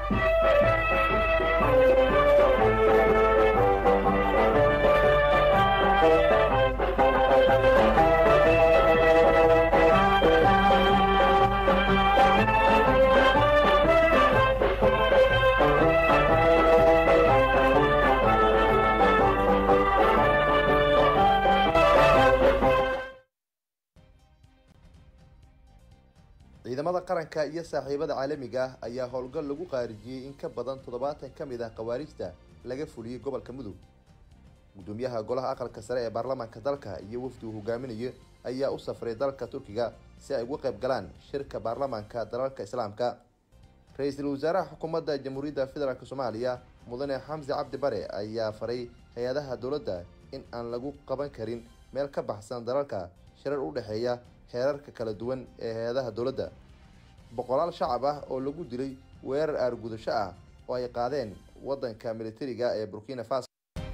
ciidamada qaranka iyo saaxiibada caalamiga ah ayaa howlgal lagu qaarijiyey in ka badan toddobaatan ka mid ah khawaarijta laga fuliyey gobolka mudug gudoomiyaha golaha aqalka sare ee baarlamaanka dalka iyo wafdi uu hogaaminayo ayaa u safray dalka turkiga si ay uga qayb galaan shirka baarlamaanka dalalka islaamka ra-iisul wasaaraha xukuumadda jamhuuriyadda federaalk soomaaliya mudane xamsi cabdi bare ayaa faray hay-adaha dowladda in aan lagu qaban karin meel ka baxsan dalalka shirar u dhexeeya heerarka kala duwan ee hay-adaha dowladda boqolaal shacab ah oo lagu dilay weerar aargudasho ah oo ay qaadeen waddanka militariga ee burkina faso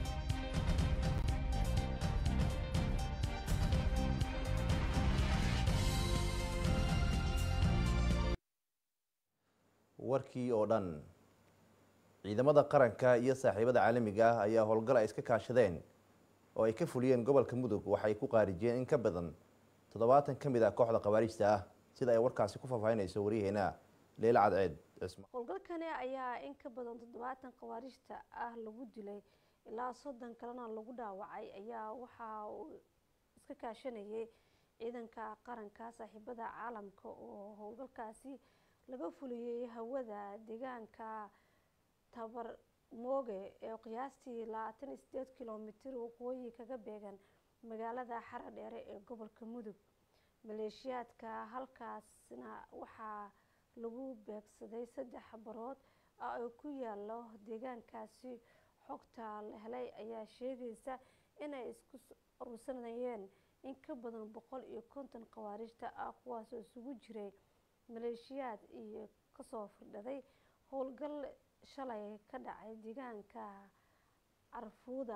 warkii oo dhan ciidamada qaranka iyo saaxiibada caalamiga ah ayaa howlgal ay iska kaashadeen oo ay ka fuliyeen gobolka mudug waxay ku qaarijiyeen in ka badan toddobaatan ka mid ah kooxda khawaarijta ah sida ay warkaasi ku faahfaahinayso waryaheena leila cadceed cisma howlgalkani ayaa in ka badan toddobaatan khawaarijta ah lagu dilay ilaa soddon kalena lagu dhaawacay ayaa waxa uu iska kaashanayay ciidanka qaranka saaxiibada caalamka oo howlgalkaasi laga fuliyey hawada deegaanka tabar mooge ee qiyaastii labaatan iyo sideed kilomitir waqooyi kaga beegan magaalada xara dheere ee gobolka mudug maleeshiyaadka halkaasna waxaa lagu beegsaday saddex barood oo ku yaalo deegaankaasi xogta la helay ayaa sheegaysa inay isku urursanayeen in ka badan boqol iyo konton khawaarijta ah kuwaasoo isugu jiray maleeshiyaad iyo kasoo firdhaday howlgal shalay ka dhacay deegaanka carfuuda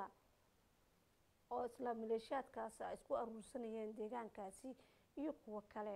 oo isla maleeshiyaadkaasi ay isku aruursanayeen deegaankaasi iyo kuwo kale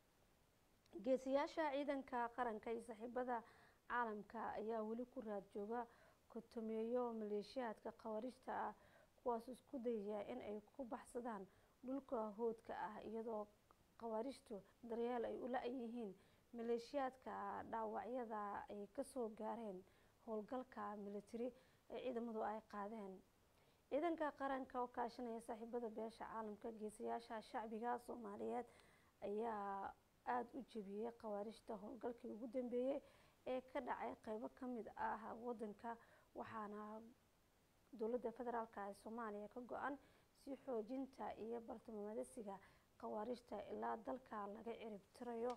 geesiyaasha ciidanka qaranka iyo saaxiibada caalamka ayaa weli ku raad jooga kotomeeyo maleeshiyaadka khawaarijta ah kuwaas isku dayaya in ay ku baxsadaan dhulka hoodka ah iyadoo khawaarijtu daryeel ay u la-yihiin maleeshiyaadka dhaawacyada ay kasoo gaareen howlgalka militari ee ciidamadu ay qaadeen ciidanka qaranka oo kaashanaya saaxiibada beesha caalamka geesayaasha shacbiga soomaaliyeed ayaa aada u jebiyey khawaarijta howlgalkii ugu dambeeyey ee ka dhacay qeybo kamid ah wadanka waxaana dowladda federaalk ee soomaaliya ka go-an si xoojinta iyo bartilmaameedsiga khawaarijta ilaa dalka laga cirib tirayo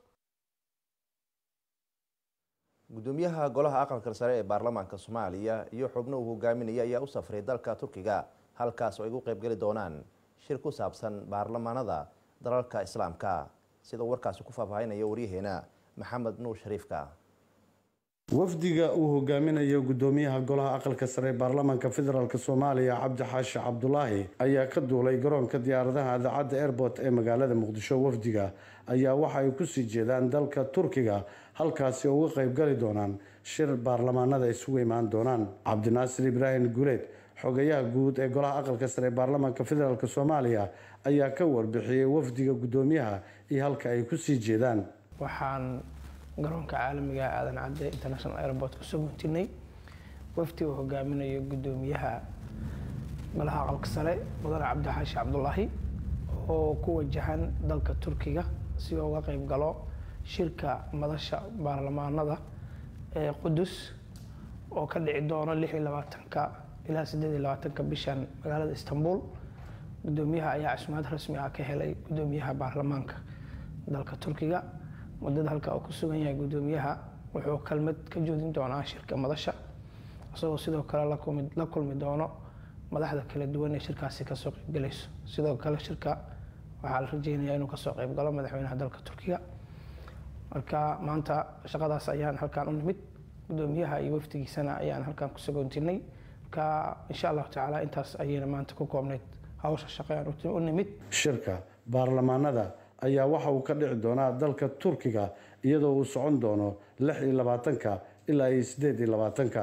gudoomiyaha golaha aqalka sare ee baarlamaanka soomaaliya iyo xubno uu hogaaminaya ayaa u safray dalka turkiga halkaas oo ay ugu qeybgeli doonaan shir ku saabsan baarlamaanada dalalka islaamka sida uu warkaasi ku faahfaahinaya waryaheena maxamed nuur shariifka wafdiga uu hogaaminayo gudoomiyaha golaha aqalka sare ee baarlamaanka federaalk soomaaliya cabdi xaashi cabdulaahi ayaa ka duulay garoonka diyaaradaha idaacadda airport ee magaalada muqdisho wafdiga ayaa waxa ay kusii jeedaan dalka turkiga halkaasi oo uga qeybgali doonaan shir baarlamaanada isugu imaan doonaan cabdinaasir ibraahim guleed xogayaha guud ee golaha aqalka sare ee baarlamaanka federaalk soomaaliya ayaa ka warbixiyey wafdiga gudoomiyaha iyo halka ay kusii jeedaan waxaan garoonka caalamiga aadan cadde international airport kusoo guntinay wafdi uu hogaaminayo gudoomiyaha golaha aqalka sare mudane cabdixaashi cabdulaahi oo ku wajahan dalka turkiga si uu uga qeyb galo shirka madasha baarlamaanada ee qudus oo ka dhici doono lix iyo labaatanka ilaa sideed iyo labaatanka bishan magaalada istanbul gudoomiyaha ayaa casumaad rasmi ah ka helay gudoomiyaha baarlamaanka dalka turkiga muddada halka uu ku sugan yahay gudoomiyaha wuxuu kelmad ka joodin doonaa shirka madasha isagoo sidoo kale la kulmi doono madaxda kala duwan ee shirkaasi kasoo qeybgalayso sidoo kale shirka waxaa la rajeynayaa inuu kasoo qeybgalo madaxweynaha dalka turkiga marka maanta shaqadaas ayaan halkaan u nimid gudoomiyaha iyo wafdigiisana ayaan halkaan ku sagoontinay marka insha allahu tacaala intaas ayayna maanta ku koobnayd hawsha shaqeaan u nimid shirka baarlamaanada ayaa waxa uu ka dhici doonaa dalka turkiga iyadoo uu socon doono lix iyo labaatanka ilaa iyo sideed iyo labaatanka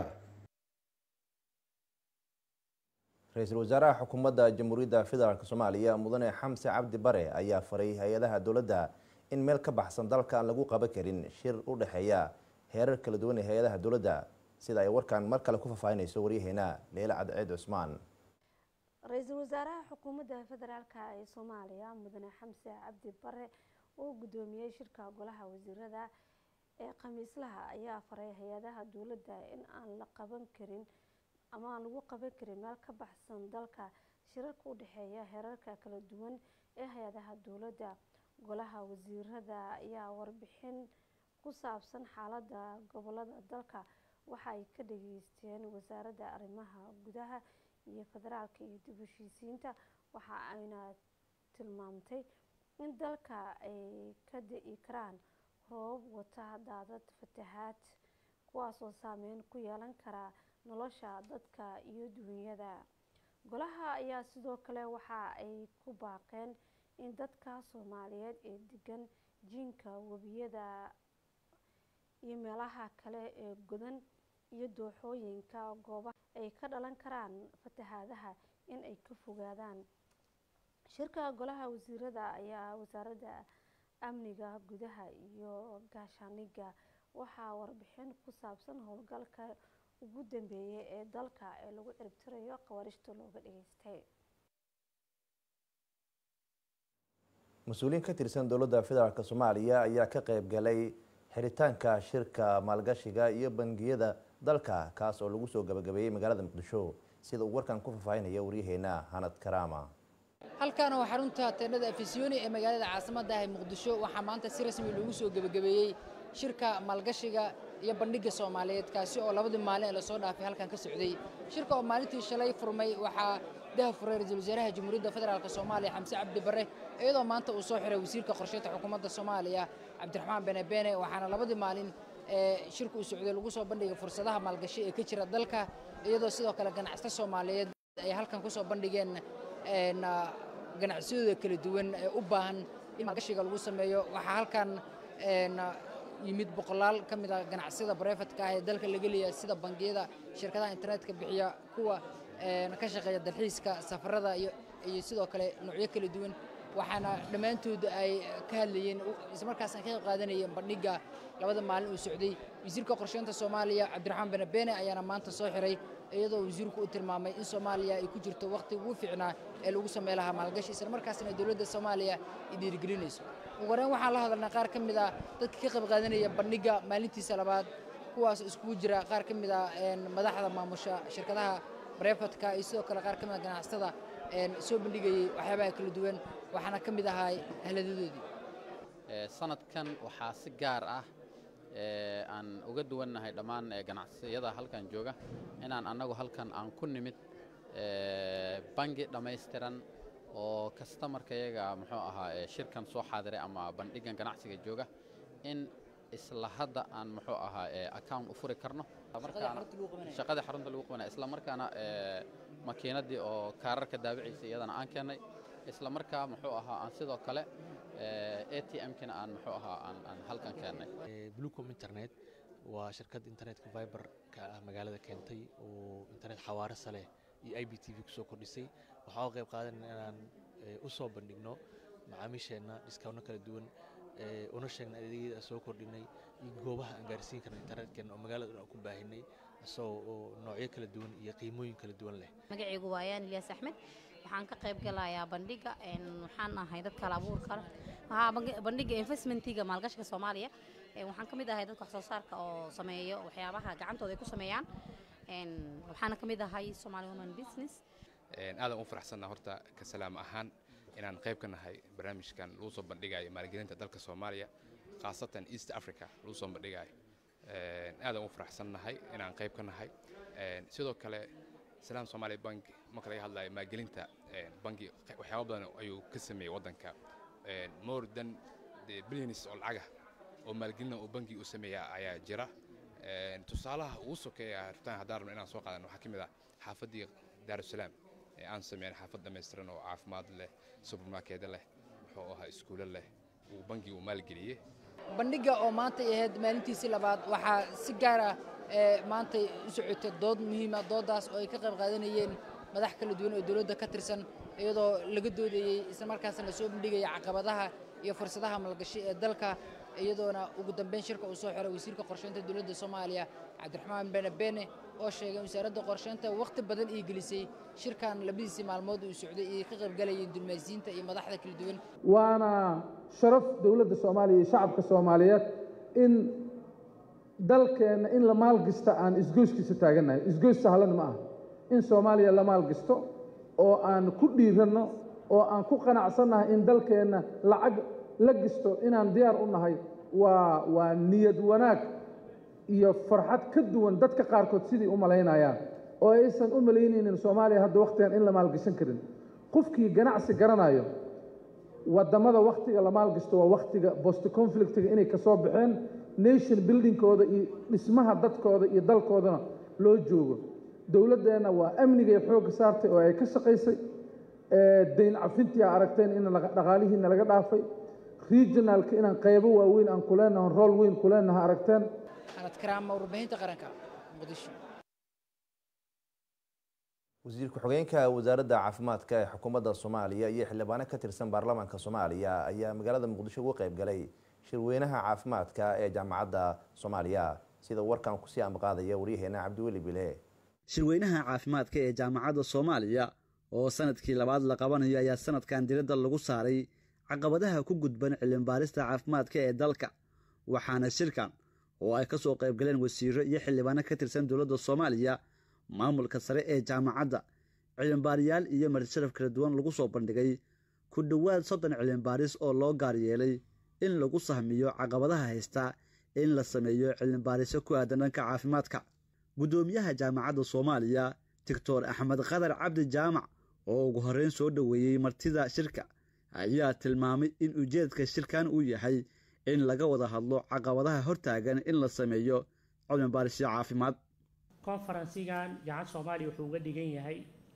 ra-iisul wasaaraha xukuumadda jamhuuriyadda federaalk soomaaliya mudane xamse cabdi bare ayaa faray hay-adaha dowladda in meel ka baxsan dalka aan lagu qaban karin shir u dhexeeya heerar kala duwan ee hay-adaha dowladda sida ay warkan mar kale ku faahfaahinayso waryaheena leila cadceed cusmaan ra-iisul wasaaraha xukuumadda federaalk ee soomaaliya mudane xamse cabdi bare oo guddoomiyey shirka golaha wasiirada ee khamiislaha ayaa faray hay-adaha dowladda in aan la qaban karin ama aan lagu qaban karin meel ka baxsan dalka shirarka u dhexeeya heerarka kala duwan ee hay-adaha dowladda golaha wasiirada ayaa warbixin ku saabsan xaalada gobolada dalka waxa ay ka dhageysteen wasaaradda arrimaha gudaha iyo federaalka iyo dib heshiisiinta waxa ayna tilmaamtay in dalka ay ka da-i karaan roobab wata daadad fatahaad kuwaasoo saameyn ku yeelan kara nolosha dadka iyo duunyada golaha ayaa sidoo kale waxa ay ku baaqeen in dadka soomaaliyeed ee degan jiinka webiyada iyo meelaha kale ee godan iyo dooxooyinka goobaha ay ka dhalan karaan fatahaadaha in ay ka fogaadaan shirka golaha wasiirada ayaa wasaaradda amniga gudaha iyo gaashaaniga waxaa warbixin ku saabsan howlgalka ugu dambeeyay ee dalka ee lagu ciribtirayo khawaarishta looga dhageystay mas-uuliyiin ka tirsan dowladda federaalk soomaaliya ayaa ka qayb galay xiritaanka shirka maalgashiga iyo bangiyada dalka kaas oo lagu soo gabagabeeyey magaalada muqdisho sida uu warkan ku faahfaahinaya waryaheena hanad karaama halkan waa xarunta teennada afisyooni ee magaalada caasimadda ah ee muqdisho waxaa maanta si rasmi loogu soo gebagabeeyey shirka maalgashiga iyo bandhigga soomaaliyeed kaasi oo labadii maalin ee lasoo dhaafay halkan ka socday shirka oo maalintii shalay furmay waxaa daha furay ra-iisul wasaaraha jamhuuriyadda federaalk soomaaliya xamse cabdi barre iyadoo maanta uu soo xiray wasiirka qorsheynta xukuumadda soomaaliya cabdiraxmaan bene bene waxaana labadii maalin ee shirka uu socday lagu soo bandhigay fursadaha maalgashi ee ka jira dalka iyadoo sidoo kale ganacsata soomaaliyeed ay halkan ku soo bandhigeen ganacsiyadooda kala duwan ee u baahan in maalgashiga lagu sameeyo waxaa halkan yimid boqolaal ka mid a ganacsiyada barefadka ah ee dalka laga leeyahay sida bangiyada shirkadaha internetka bixiya kuwa ka shaqeeya dalxiiska safarada iyo sidoo kale noocyo kala duwan waxaana dhammaantood ay ka hadlayeen islamarkaasna ka qayb qaadanayeen bandhigga labada maalin uu socday wasiirka qorsheynta soomaaliya cabdiraxmaan bene bene ayaana maanta soo xiray iyadoo wasiirku u tilmaamay in soomaaliya ay ku jirto wakhti ugu fiicnaa ee lagu samey lahaa maalgashi islamarkaasna dowladda soomaaliya ay dhiirigelinayso ugu horreyn waxaan la hadalnay qaar ka mid a dadka ka qayb qaadanaya bandhigga maalintiisa labaad kuwaas iskugu jira qaar ka mid a madaxda maamusha shirkadaha barefadka iyo sidoo kale qaar ka mid a ganacsatada soo bandhigayey waxyaabaha kala duwan waxaana ka mid ahaa ahladadoodii sanadkan waxaa si gaar ah aan uga duwannahay dhammaan ganacsiyada halkan jooga inaan annagu halkan aan ku nimid bangi dhammaystiran oo kastamarkayaga muxuu ahaa shirkan soo xaadiray ama bandhigan ganacsiga jooga in isla hadda aan muxuu ahaa account u furi karno shaqadii xarunta lagu qabanaya isla markaana makiinadii oo kaararka daabiciisa iyadana aan keennay isla markaa muxuu ahaa aan sidoo kale a t m-kina aan muxuu ahaa aan halkan keennay bluecom internet waa shirkad internetka viber-ka ah magaalada keentay oo internet xawaare saleh iyo i b t v kusoo kordhisay waxaa uga qayb qaadanayna inaan u soo bandhigno macaamiisheenna dhiskaawno kala duwan una sheegna adeegyada soo kordhinay iyo goobaha aan gaarsiin karna internetkeenna oo magaalada dhan ku baahinay isagoo oo noocyo kala duwan iyo qiimooyin kala duwan leh magacaygu waa yaan ilyaas axmed waxaan ka qayb galayaa bandhiga waxaan ahay dadka hal abuurka bandhiga investmentiga maalgashiga soomaaliya waxaan ka mid ahay dadka wax soo saarka oo sameeyo waxyaabaha gacantooda ay ku sameeyaan waxaana ka mid ahay somali woman business aadan u faraxsanna horta ka salaam ahaan inaan qayb ka nahay barnaamijkan lagu soo bandhigayo maalgelinta dalka soomaaliya khaasatan east africa lagu soo bandhigayo aadan u faraxsannahay inaan qayb ka nahay sidoo kale salaam somaali bank marka laga hadlayo maalgelinta banki waxyaaba badan ayuu ka sameeyey waddanka more than the billions oo lacaga oo maalgelina uu banki u sameeya ayaa jira tusaalaha ugu sokeeya rabtaan haddaan rabno inaan soo qaadan waxaa ka mid ah xaafaddii daarusalaam ee aan sameyn xaafad dhammaystiran oo caafimaad leh supermarkeeda leh muxuu ahaa iskuulo leh uu bankigu maalgeliyey bandhigga oo maanta ay ahayd maalintiisii labaad waxaa si gaar ah maanta u socotay dood muhiima dooddaas oo ay ka qayb qaadanayeen madax kala duwan oo dowladda ka tirsan iyadoo laga doodayey islamarkaasna lasoo bandhigaya caqabadaha iyo fursadaha malgashi ee dalka iyadoona ugu dambeyn shirka uu soo xiray wasiirka qorsheynta dowladda soomaaliya cabdiraxmaan bene bene oo sheegay in wasaaradda qorsheynta wakhti badan ay gelisay shirkan labadiisii maalmood uu socday ay ka qaybgalayeen dulmaysiinta iyo madaxda kala duwan waana sharaf dowladda soomaaliya iyo shacabka soomaaliyeed in dalkeenna in la maalgista aan isgoyskiisa taagannahay isgoys sahlan ma aha in soomaaliya la maalgisto oo aan ku dhiiranno oo aan ku qanacsannahay in dalkeenna lacag la gisto inaan diyaar u nahay waa waa niyad wanaag iyo farxad ka duwan dadka qaarkood sidii u malaynayaan oo aysan u malaynaynin soomaaliya hadda wakhtigan in la maalgashan karin qofkii ganacsi garanayo waddamada wakhtiga la maalgasto waa wakhtiga bost conflictiga inay ka soo baxeen nation buildingkooda iyo dhismaha dadkooda iyo dalkoodana loo joogo dowladdeenna waa amnigay xoogga saartay oo ay ka shaqaysay dayn cafintii a aragteen in dhaqaalihiina laga dhaafay regionalka inaan qaybo waaweyn aan ku leenaho rool weyn ku leenaha aragteen anad karaama warbaahinta qaranka muqdisho wasiir ku-xigeenka wasaaradda caafimaadka ee xukuumadda soomaaliya iyo xildhibaano ka tirsan baarlamaanka soomaaliya ayaa magaalada muqdisho uga qayb galay shirweynaha caafimaadka ee jaamacadda soomaaliya sida warkan kusii amaqaadaya waryaheena cabdiweli bile shirweynaha caafimaadka ee jaamacadda soomaaliya oo sanadkii labaad la qabanayo ayaa sanadkan diradda lagu saaray caqabadaha ku gudban cilmibaarista caafimaadka ee dalka waxaana shirkan oo ay ka soo qayb galeen wasiiro iyo xildhibaano ka tirsan dowladda soomaaliya maamulka sare ee jaamacadda cilmibaariyaal iyo marsharaf kala duwan lagu soo bandhigay ku dhowaad soddon cilmibaaris oo loo gaar yeelay in lagu sahmiyo caqabadaha haysta in la sameeyo cilmibaarisyo ku aadan dhanka caafimaadka guddoomiyaha jaamacadda soomaaliya doctor axmed qadar cabdi jaamac oo ugu horreyn soo dhoweeyey martida shirka ayaa tilmaamay in ujeedka shirkan uu yahay in laga wada hadlo caqabadaha hortaagan in la sameeyo cilmibaarisyo caafimaad konfaransigan jaamacadda soomaaliya wuxuu uga dhigan yahay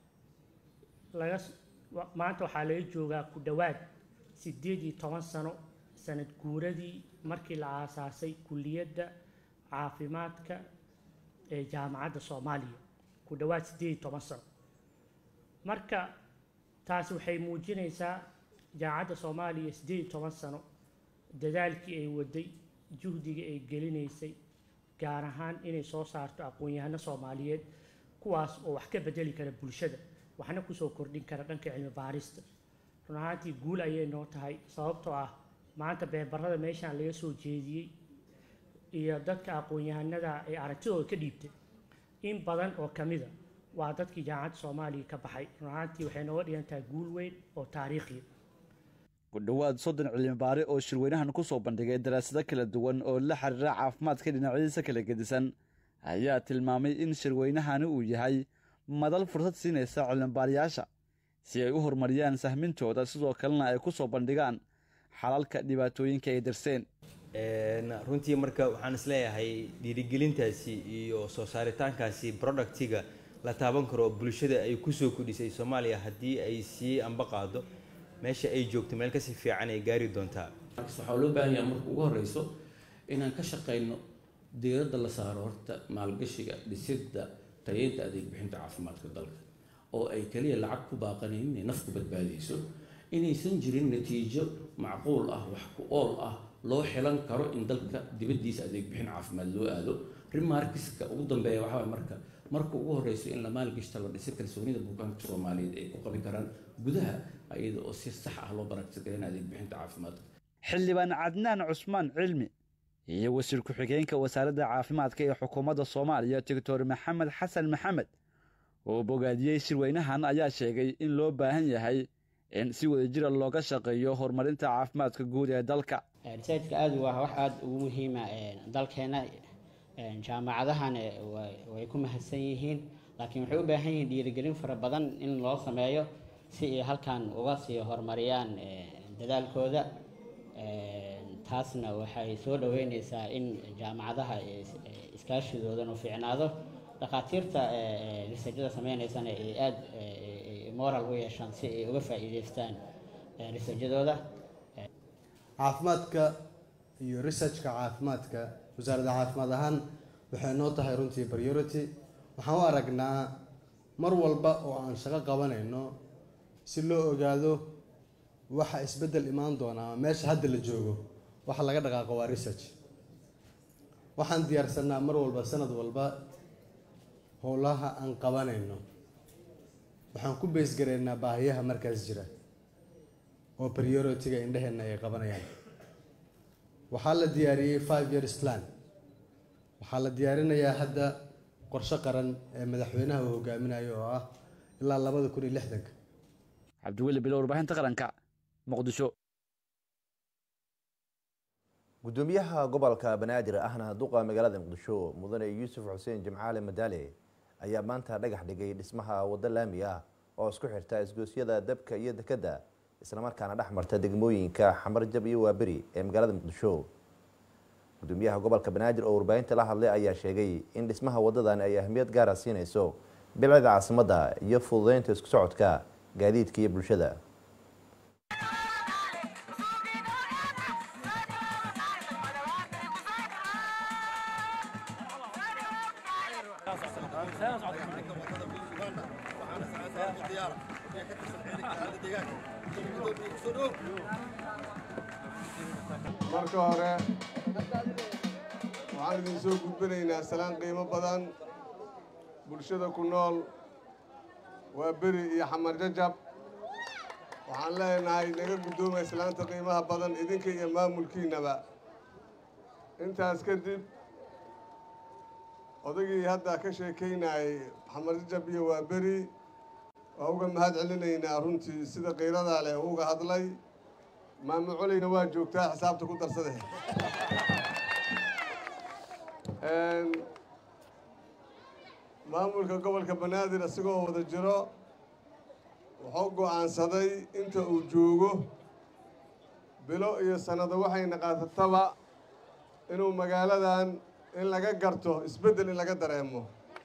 laga maanta waxaa laga joogaa ku dhowaad siddeed iyo toban sano sanad guuradii markii la aasaasay kulliyadda caafimaadka ee jaamacadda soomaaliya ku dhowaad siddeed iyo toban sano marka taasi waxay muujinaysaa jaamacadda soomaaliya siddeed iyo toban sano dadaalkii ay waday juhdiga ay gelinaysay gaar ahaan inay soo saarto aqoon-yahano soomaaliyeed kuwaas oo wax ka bedeli kara bulshada waxna kusoo kordhin kara dhanka cilmi baarista run ahaantii guul ayay noo tahay sababtoo ah maanta beebarada meeshaan laga soo jeediyey iyo dadka aqoon-yahanada ay aragtidooda ka dhiibtay in badan oo ka mida waa dadkii jaamacadda soomaaliya ka baxay run ahaantii waxay nooga dhigan tahay guul weyn oo taariikhiya ku dhowaad soddon cilmibaare oo shirweynahan ku soo bandhigay daraasado kala duwan oo la xiriira caafimaadka dhinacyadiisa kala gedisan ayaa tilmaamay in shirweynahani uu yahay madal fursad siinaysa cilmibaarayaasha si ay u horumariyaan sahmintooda sidoo kalena ay ku soo bandhigaan xalalka dhibaatooyinka ay darseen runtii marka waxaan isleeyahay dhiirigelintaasi iyo soo saaritaankaasi productiga la taaban karo bulshada ay kusoo kordhisay soomaaliya haddii ay sii amba qaado meesha ay joogto meel kasii fiican ay gaari doontaa waxaa loo baahan yaha marka ugu horeyso inaan ka shaqayno diiradda la saaro horta maalgashiga dhisidda tayeynta adeeg bixinta caafimaadka dalka oo ay kaliya lacag ku baaqanayn inay nafku badbaadayso inaysan jirin natiijo macquul ah wax ku ool ah loo xilan karo in dalka dibaddiisa adeeg bixin caafimaad loo aado remarkiska ugu dambeeya waxaa marka marka ugu horeyso in la maalgashta la dhisa kalsoonida bukaanka soomaaliyeed ay ku qabi karaan gudaha iyada oo si sax ah loo baraktigarin adeeg bixinta caafimaadka xildhibaan cadnaan cusmaan cilmi iyo wasiir ku-xigeenka wasaaradda caafimaadka ee xukuumadda soomaaliya doctor maxamed xasan maxamed oo bogaadiyey shirweynahan ayaa sheegay in loo baahan yahay in si wadajira looga shaqeeyo horumarinta caafimaadka guud ee dalka risaajka aada waa wax aada ugu muhiima dalkeena jaamacadahan way ku mahadsan yihiin laakiin waxay u baahan yihiin dhiirigelin fara badan in loo sameeyo si ay halkan uga sii horumariyaan dadaalkooda taasna waxay soo dhaweyneysaa in jaamacadaha iskaashidoodan u fiicnaado dhakhaatiirta risaajada sameyneysana ay aada moral u yeeshaan si ay uga faa'iideystaan risaajadooda caafimaadka iyo researchka caafimaadka wasaaradda caafimaad ahaan waxay noo tahay runtii priority waxaan u aragnaa mar walba oo aan shaqo qabanayno si loo ogaado waxa isbeddel imaan doona ama meesha hadda la joogo waxa laga dhaqaaqo waa research waxaan diyaarsanaa mar walba sanad walba howlaha aan qabanayno waxaan ku beesgareynaa baahiyaha markaas jira oo priority-ga indhaheenna ay qabanayaan waxaa la diyaariyey five years plan waxaa la diyaarinayaa hadda qorshe qaran ee madaxweynaha uu hogaaminayo oo ah ilaa labada kun iyo lixdanka cabdiweli bilo warbaahinta qaranka muqdisho gudoomiyaha gobolka banaadir ahna duqa magaalada muqdisho mudane yuusuf xuseen jimcaale madaale ayaa maanta dhagax dhigay dhismaha waddo laami ah oo isku xirta isgoosyada dabka iyo dekedda islamarkaana dhex marta degmooyinka xamarjab iyo waaberi ee magaalada muqdisho gudoomiyaha gobolka banaadir oo warbaahinta la hadlay ayaa sheegay in dhismaha waddadan ay ahmiyad gaara siinayso bilcida caasimadda iyo fududeynta isku socodka gaadiidka iyo bulshada marka hore waxaan idin soo gudbinaynaa salaan qiimo badan bulshada ku nool waa beri iyo xamar jajab waxaan leenahay naga guddoomay islaanta qiimaha badan idinka iyo maamulkiinnaba intaas kadib odagii hadda ka sheekaynayay xamar jajab iyo waa beri waa uga mahad celinaynaa runtii sida qiiradaa leh uga hadlay maamo coleyna waa joogtaa xisaabta ku darsade maamulka gobolka banaadir isagoo wada jiro wuxuu go'aansaday inta uu joogo bilo iyo sannado waxayna qaatataba inuu magaaladan in laga garto isbeddel in laga dareemo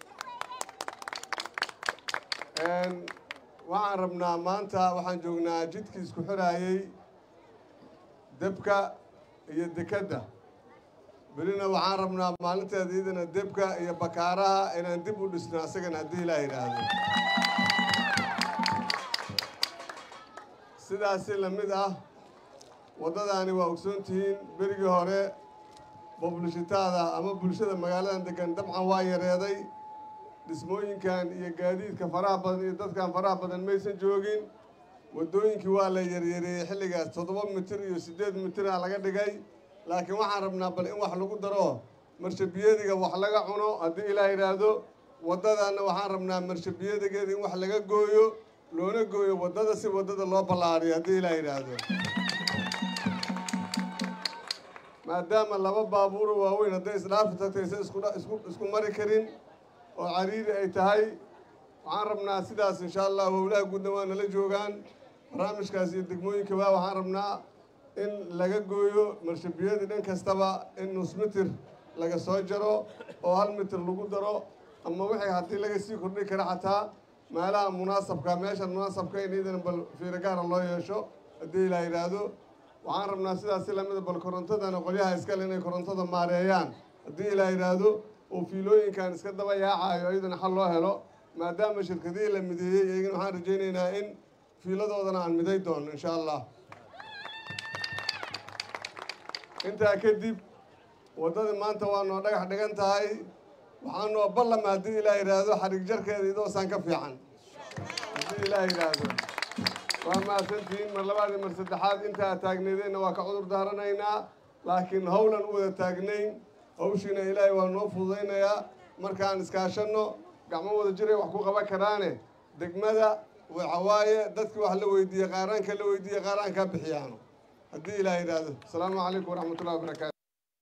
waxaan rabnaa maanta waxaan joognaa jidkii isku xidhaayey debka iyo dekedda belina waxaan rabnaa maalinteeda iyadana debka iyo bakaaraha inaan dib u dhisno asagana haddii ilaa yidhaahdo sidaasi la mid ah waddadaani waa ogsoon tihiin berigii hore boblishitaada ama bulshada magaaladan degan dabcan waa yareeday dhismooyinkan iyo gaadiidka faraha badan iyo dadkan faraha badan maysan joogin waddooyinkii waa la yaryareeyey xilligaas toddoba mitir iyo siddeed mitira laga dhigay laakiin waxaan rabnaa bal in wax lagu daro marshabiyadiga wax laga cuno haddii ilaa yidhaahdo waddadaanna waxaan rabnaa marshabiyadigeeda in wax laga gooyo loona gooyo waddada si waddada loo ballaariyo haddii ilaa yidhaahdo maadaama laba baabuuro waaweyn hadday isdhaafi tagtay isa isku mari karin oo cariiri ay tahay waxaan rabnaa sidaas insha allah howlaha guudna waa nala joogaan barnaamijkaas iyo degmooyinkaba waxaan rabnaa in laga gooyo marshabiyadii dhan kastaba in nus mitir laga soo jaro oo hal mitir lagu daro ama wixii haddii laga sii kordhi kara xataa meelaha munaasabka meeshan munaasabka in iidana bal fiiro gaara loo yeesho haddii ilaa yidhaahdo waxaan rabnaa sidaas si lamida bal korontadana qolyaha iskale inay korontada maareeyaan haddii ilaa yidhaahdo oo fiilooyinkan iska daba yaacayo iyadana xal loo helo maadaama shirkadihii la mideeyey iyagana waxaan rajaynaynaa in fiiladoodana aan miday doono insha allah intaa kadib waddadii maanta waa noo dhagax dhigan tahay waxaa noo ballama haddii ilaa yidhaahdo xarig jarkeeda idoosaan ka fiican haddii ilaa yidhaahdo waa mahadsantihiin mar labaad iyo mar saddexaad intaa taagneedeenna waa ka cudur daaranaynaa laakiin howlan u wada taagnayn hawshiina ilaahay waa noo fududaynayaa markaan iskaashanno gacmo wada jiray wax ku qaban karaane degmada waxawaaye dadkii wax la weydiiye qaaraanka la weydiiye qaaraankaa bixiyaano haddii ilaah yidhaahdo asalaamu calaykum waraxmatullahi wabarakaatu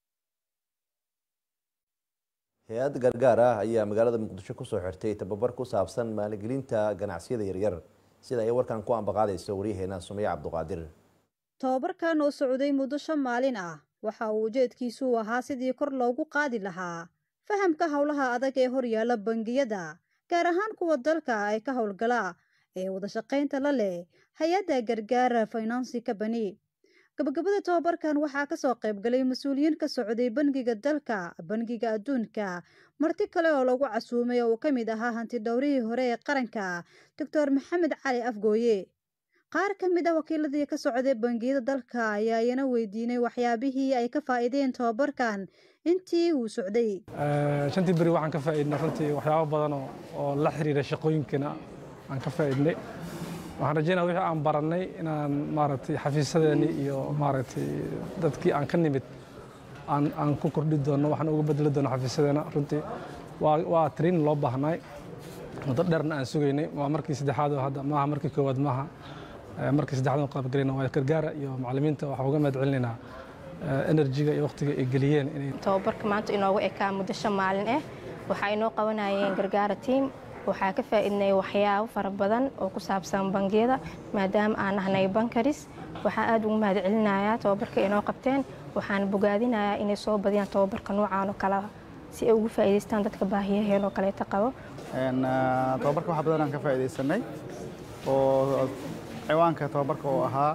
hay-ad gargaar ah ayaa magaalada muqdisho kusoo xirtay tababar ku saabsan maalgelinta ganacsiyada yaryar sida ay warkan ku ambaqaadayso waryaheena sumeya cabduqaadir tobabarkan oo socday muddo shan maalin ah waxa uu ujeedkiisu ahaa sidii kor loogu qaadi lahaa fahamka howlaha adag ee horyaala bangiyada gaar ahaan kuwa dalka ay ka howlgala ee wadashaqaynta la leh hay-adda gargaara finansi kabani gabagabada tobabarkan waxaa kasoo qaybgalay mas-uuliyiin ka socday bangiga dalka bangiga adduunka marti kale oo lagu casuumay oo uu ka mid ahaa hanti dhowrihii hore ee qaranka doctor maxamed cali afgooye qaar ka mid ah wakiiladii ka socday bangiyada dalka ayaa iyana weydiinay waxyaabihii ay ka faa'iideen tobabarkan intii uu socday shantii beri waxaan ka faa'iidnay runtii waxyaabo badan oo la xiriira shaqooyinkana aan ka faa'iidnay waxaan rajeynaya wixii aan barannay inaan maaragtay xafiisadeennii iyo maaragtay dadkii aan ka nimid aan aan ku kordhi doonno waxaan uga bedeli doonno xafiisadeena runtii waa waa training loo baahnay muddo dheerna aan sugaynay waa markii saddexaad oo hadda maaha markii koowaad maaha markii saddexaad oo qaabgelayna waa gargaara iyo macallimiinta waxaan uga mahad celinaynaa enerjiga iyo waqtiga ay geliyeen inay tababarka maanta inoogu ekaa muddo shan maalin ah waxaa inoo qabanayeen gargaara tiim waxaa ka faa'iidnay waxyaabo fara badan oo ku saabsan bangiyada maadaama aan nahnay bankaris waxaan aad ugu mahad celinayaa tababarka inoo qabteen waxaan bogaadinayaa inay soo badiyaan tababarka noocaan oo kale si ay ugu faa'iidaystaan dadka baahiyaheen oo kaleeta qabo tababarka wax badan aan ka faa'iidaysanay oo ciwaanka tababarka oo ahaa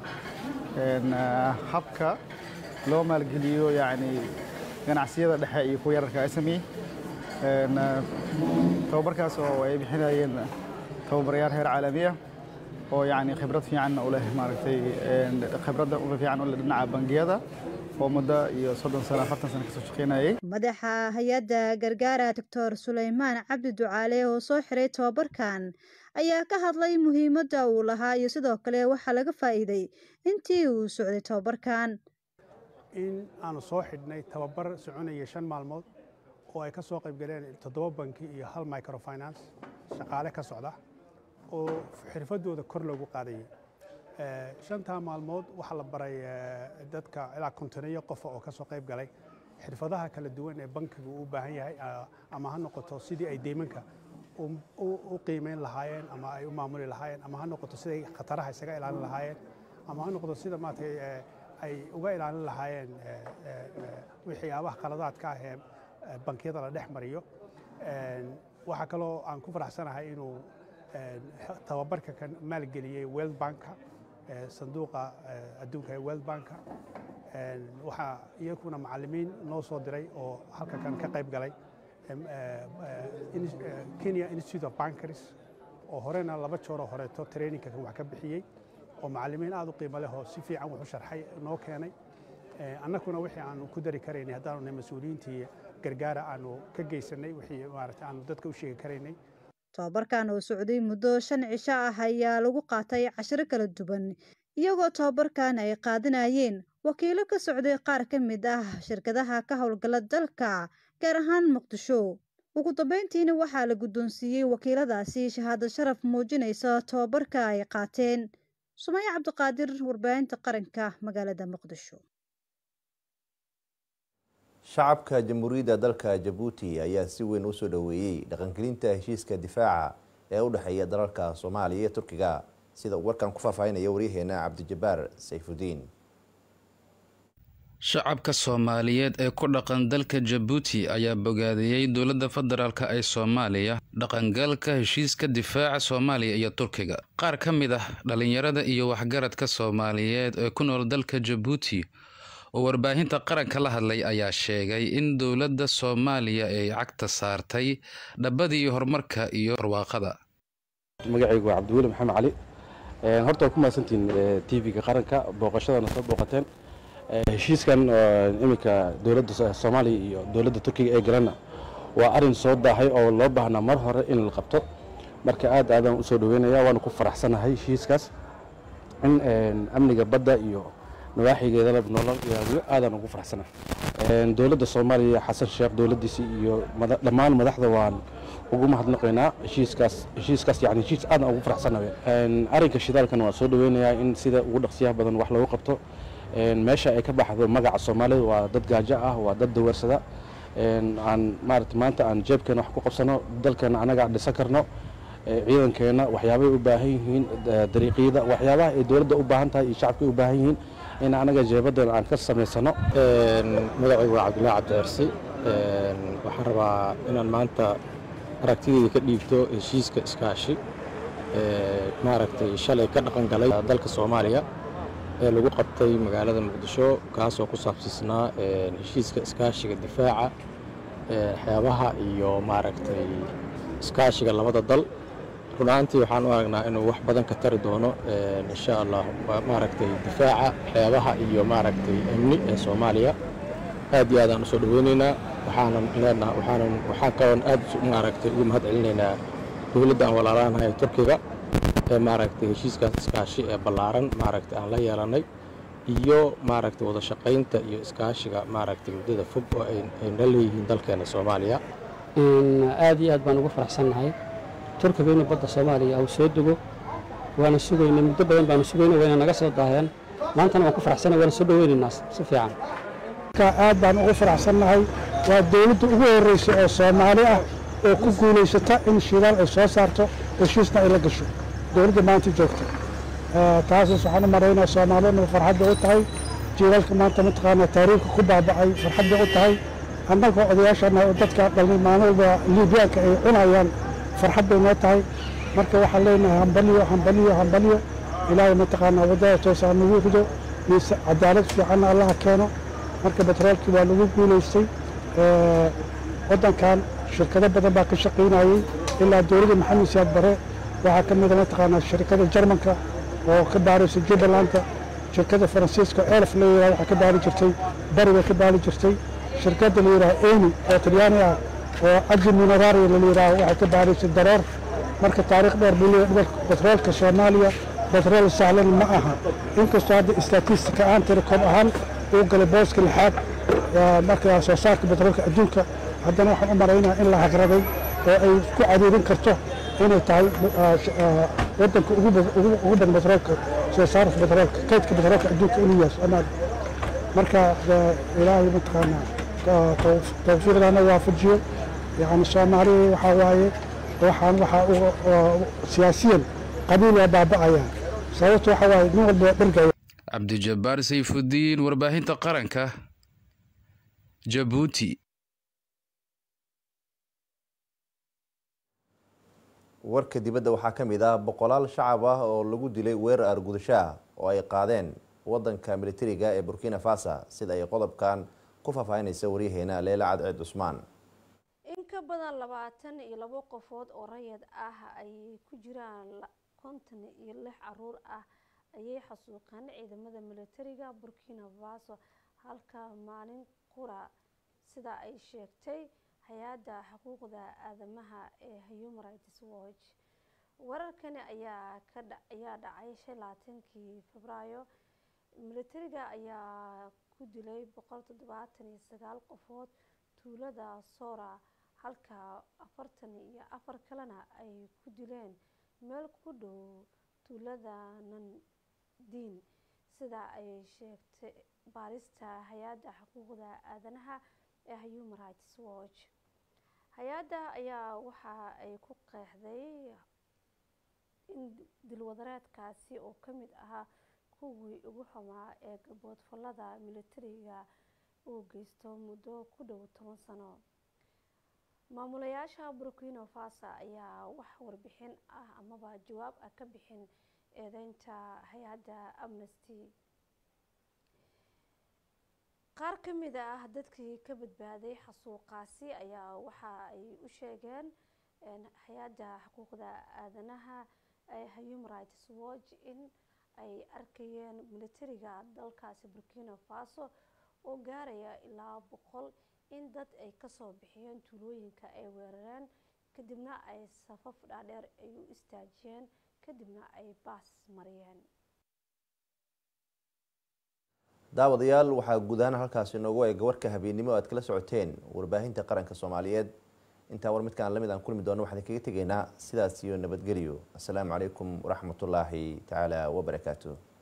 habka loo maalgeliyo yani ganacsiyada dhexe iyo kuwa yararka SME tababarkaas oo ay bixinayeen tababarayaal heer caalami ah oo yani khibrad fiican u leh maaragtay khibradda uga fiican u leh dhinaca bangiyada oo muddo iyo soddon sano afartan sano kasoo shaqeynayay madaxa hay-adda gargaara doctor suleymaan cabdi ducaale oo soo xiray tobabarkan ayaa ka hadlay muhiimadda uu lahaa iyo sidoo kale waxaa laga faa'iiday intii uu socday tobabarkan in aanu soo xidhnay tababar soconaya shan maalmood oo ay ka soo qayb galeen toddoba banki iyo hal microfinance shaqaale ka socda oo xirfadooda kor loogu qaadayay shantaa maalmood waxaa la baray dadka ilaa kontoneyo qofa oo ka soo qayb galay xirfadaha kala duwan ee bankigu u baahan yahay ama ha noqoto sidii ay deymanka u qiimeyn lahaayeen ama ay u maamuli lahaayeen ama ha noqoto siday khataraha isaga ilaalin lahaayeen ama ha noqoto sida maaragtay ay uga ilaalin lahaayeen waxyaabaha khaladaadka ah ee bankiyada la dhex mariyo waxaa kaloo aan ku faraxsanahay inuu tababarka kan maalgeliyey world banka sanduuqa adduunka ee world banka waxaa iyakuna macallimiin noo soo diray oo halka kan ka qayb galay kenya institute of bankaries oo horena laba jooroo horeeto traininka kan wax ka bixiyey oo macallimiin aad u qiimo leh oo si fiican wax u sharxay noo keenay annakuna wixii aanu ku dari karaynay haddaanu nahay mas-uuliyiintii gargaara aanu ka geysanay wixii maaragtay aanu dadka u sheegi karaynay tobabarkan oo socday muddo shan cisho ah ayaa lagu qaatay cashiro kala duwan iyagoo tobabarkan ay qaadanayeen wakiilo ka socday qaar ka mid ah shirkadaha ka howlgala dalka gaar ahaan muqdisho ugu dambeyntiina waxaa la guddoonsiiyey wakiiladaasi shahaado sharaf muujinaysa tobabarka ay qaateen sumaya cabdiqaadir warbaahinta qaranka magaalada muqdisho shacabka jamhuuriyadda dalka jabuuti ayaa si weyn usoo dhoweeyey dhaqangelinta heshiiska difaaca ee u dhexeeya dalalka soomaaliya iyo turkiga sida uu warkan ku faahfaahinaya waryaheena cabdijabaar sayfudiin shacabka soomaaliyeed ee ku dhaqan dalka jabuuti ayaa bogaadiyey dowladda federaalk ee soomaaliya dhaqangalka heshiiska difaaca soomaaliya iyo turkiga qaar ka mid ah dhallinyarada iyo waxgaradka soomaaliyeed ee ku nool dalka jabuuti oo warbaahinta qaranka la hadlay ayaa sheegay in dowladda soomaaliya ay cagta saartay dhabadii horumarka iyo barwaaqada magacaygu waa cabdiweli maxamed cali horta waa ku mahadsantihiin tv-ga qaranka booqashadana soo booqateen heshiiskan iminka dowladda soomaaliya iyo dowladda turkiga ee galana waa arin soo daahay oo loo baahnaa mar hore in la qabto marka aad aadaan usoo dhaweynaya waana ku faraxsanahay heshiiskaas in amniga badda iyo nawaaxigeedana nolol ilaaliyo aadaan ugu faraxsanahay dowladda soomaaliya xasan sheekh dowladdiisa iyo dhammaan madaxda waan ugu mahadnaqaynaa heshiiskaas heshiiskaas yani heshiis aadaan ugu faraxsanahay arrinka shidaalkana waan soo dhaweynayaa in sida ugu dhaqsiyaha badan wax loogu qabto meesha ay ka baxdo magaca soomaalida waa dad gaajo ah waa dad daweersada aan maarata maanta aan jeebkeena wax ku qabsano dalkeena anaga dhisan karno ciidankeena waxyaabay u baahan yihiin dariiqyada waxyaabaha ay dowladda u baahan tahay iyo shacabka u baahan yihiin in anaga jeebadan aan ka samaysano magacaygu waa cabdullaahi cabdiarsi waxaan rabaa inaan maanta aragtideyda ka dhiibto heshiiska iskaashi maaragtay shalay ka dhaqan galay dalka soomaaliya ee lagu qabtay magaalada muqdisho kaasoo ku saabsiisnaa heshiiska iskaashiga difaaca xeebaha iyo maaragtay iskaashiga labada dal run ahaantii waxaan u aragnaa inuu wax badan ka tari doono insha allah maaragtay difaaca xeebaha iyo maaragtay amni ee soomaaliya aad iyo aadaan usoo dhaweyneynaa waxaanan leenaha waxaanan waxaan kaloon aad maaragtay ugu mahad celinaynaa dowladda aan walaalaanahay turkiga ee maaragtay heshiiskaas iskaashi ee ballaaran maaragtay aan la yeelanay iyo maaragtay wada shaqaynta iyo iskaashiga maaragtay muddada fog oo ayna leeyihiin dalkeena soomaaliya aad iyo aad baan ugu faraxsannahay turkiga inuu badda soomaaliya uu soo dego waana sugaynay muddo badan baanu sugaynay wayna naga soo daaheen maantana waan ku faraxsanay waana soo dhaweynaynaa si fiican aad baan ugu faraxsannahay waa dowladda ugu horreysa oo soomaali ah oo ku guulaysata in shidaal ay soo saarto heshiisna ay la gasho dowladda maanta joogta taasas waxaan u maraynaa soomaaliyadna farxad bay u tahay jiilalka maanta mataqaanaa taariikhka ku baaba'ay farxad bay u tahay annaga odayaashana oo dadka dhalmay maalin walba liibyaanka ay cunayaan farxad bay noo tahay marka waxaan leenahay hambaliyo hambaliyo hambaliyo ilaahay mataqaanaa waddada toosaa nagu rido mise cadaalad fiicanna allaha keeno marka betroolkii waa lagu guulaystay waddankan shirkado badan baa ka shaqaynayey ilaa dowladda maxamed siyaad bare waxaa ka mida mataqaanaa shirkada jarmanka oo ka baaraysa jubbalanda shirkada faransiiska elf la yidhaha waxaa ka baari jirtay bari bay ka baari jirtay shirkadda la yidhaha eni oo talyaani ah oo aji minararia la yidhaha waxay ka baaraysay dareer marka taariikh dheer buu leeyahay betroolka soomaaliya betrool sahlan ma aha inkastoo hadda statistika aan tiri koob ahaan uu galay booska lixaad marka soo saarka betroolka adduunka haddana waxaan u maraynaa in la hagraday oo ay ku cadiidin karto inay tahay waddanka ugu badan betroolka soo saarka betroolka kaydka betroolka adduunka inuu yahay soomaaliya marka ilaahay mataqaanaa tawfiiqdana waafajiyo yani soomaaliya waxaa waaye waxaan waxaa siyaasiyan qabiil waa baaba'ayaan sababta waxaa waaye nin walba dhergaya cabdijabbaar sayfudiin warbaahinta qaranka jabuuti warka dibadda waxaa ka mid ah boqolaal shacab ah oo lagu dilay weerar argudasho ah oo ay qaadeen wadanka militariga ee burkina faso sida ay qodobkan ku faahfaahinaysa waryaheena leela cadceed cusmaan in ka badan labaatan iyo labo qofood oo rayid ah ay ku jiraan konton iyo lix caruur ah ayay xasuuqeen ciidamada militariga burkina faso halka maalin qura sida ay sheegtay hay-adda xuquuqda aadamaha ee human rights watch wararkani ayaa ayaa dhacay shan labaatankii febraayo militariga ayaa ku dilay boqol toddobaatan iyo sagaal qofood tuulada sora halka afartan iyo afar kalena ay ku dileen meel ku dhow tuulada nandiin sida ay sheegtay baarista hay-adda xuquuqda aadanaha ee human rights watch hay-adda ayaa waxa ay ku qeexday in dilwadareedkaasi oo ka mid ahaa kuwii ugu xumaa ee gaboodfalada militariga uu geysto muddo ku dhow toban sano maamulayaasha burkina faso ayaa wax warbixin ah amaba jawaab ah ka bixin eedeynta hay-adda amnesty qaar ka mid ah dadkii ka badbaaday xasuuqaasi ayaa waxa ay u sheegeen hay-adda xuquuqda aadanaha ee human rights watch in ay arkayeen militariga dalkaasi burkina faso oo gaaraya ilaa boqol in dad ay kasoo bixiyeen tuulooyinka ay weerareen kadibna ay safaf dhaadheer ay u istaajiyeen kadibna ay baas mariyeen daawadayaal waxaa guud ahaan halkaasi inoogu eega warka habeennimo o aad kala socoteen warbaahinta qaranka soomaaliyeed intaa war midkaan lamid aan kulmi doono waxaan kaga tegaynaa sidaas iyo nabadgelyo assalaamu calaykum waraxmatullaahi tacaala wabarakaatu